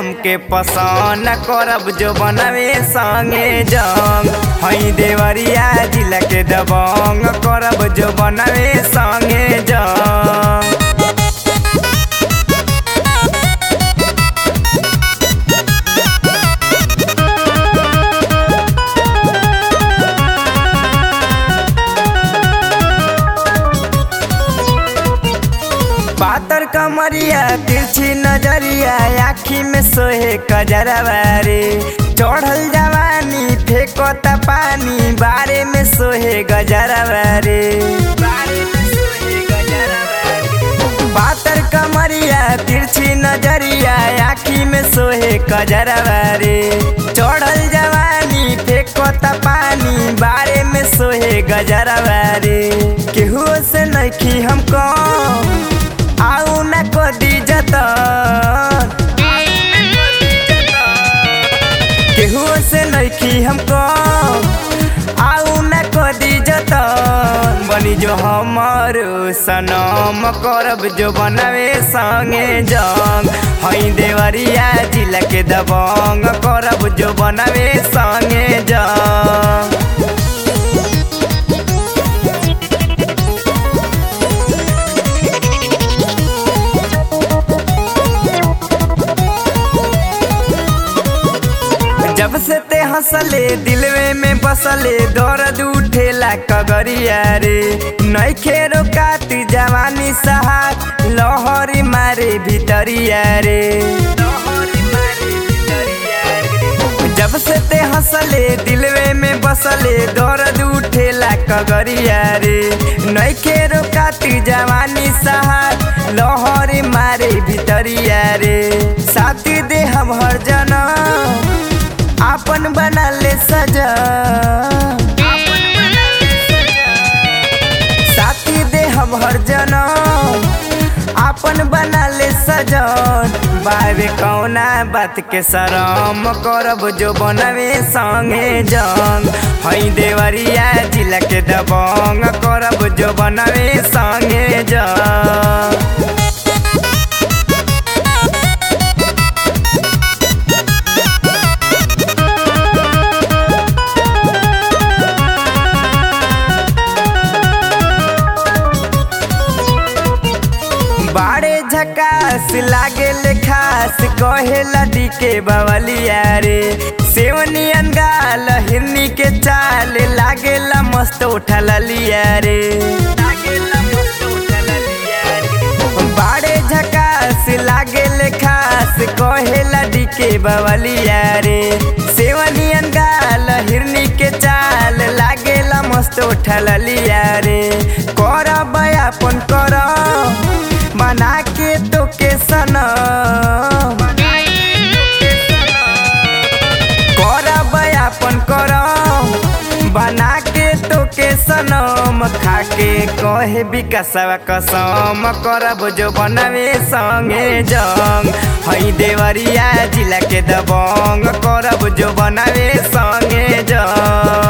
हमके पसंद करब जो बनवे संगे जंग हई देवरिया जिला के दबंग करब जो बनवे संगे जंग पातर कमरिया तिरछी नजरिया आखी में सोहे कजरवा रे चढ़ल जवानी फेंकता पानी बारे में सोहे गजरवा रे पातर कमरिया तिरछी नजरिया आखी में सोहे कजरवा रे चढ़ल जवानी फेंकता पानी बारे में सोहे गजरवा रे केहू से नइखी हमको आऊ न को दी जतन केहू से नइखी हमको आऊ न को दी जतन बनी जो हमर सनम करब जो बनवे संगे जंग हई देवरिया जिला के दबंग करब जो बनवे संगे जंग जब से ते हंसले दिलवे में बसले दर्द उठेला कगरिया रे नइखे रोकाती जवानी सहार लहरी मारे भितरिया रे जब से ते हंसले दिलवे में बसले दर्द उठेला कगरिया रे नइखे रोकाती जवानी सहार लहरी मारे भितरिया रे साथी दे हम हर जना आपन बना ले सजा साथी दे हम हर जनम आपन बना ले सजन बाबे कौना बात के शरम करब जो बनवे संगे जंग हई देवरिया जिला के दबंग करब जो बनवे संगे जंग बाड़े झकास लागे ले खास कहे लडी के बवलिया रे सेवनी अनगाल हिरनी के चाल लागे ला मस्त उठल लिया रे बाड़े झकास लागे ले खास कहे लडी के बवलिया रे सेवनी अनगाल हिरनी के चाल लागे ला मस्त उठल लिया रे कर बयापन कर बना के तो के सनम करब अपन करम बना के तो के सनम खा के कहे विकासवा कसम करब जो बनवे संगे जंग हई देवरिया जिला के दबंग करब जो बनवे संगे जंग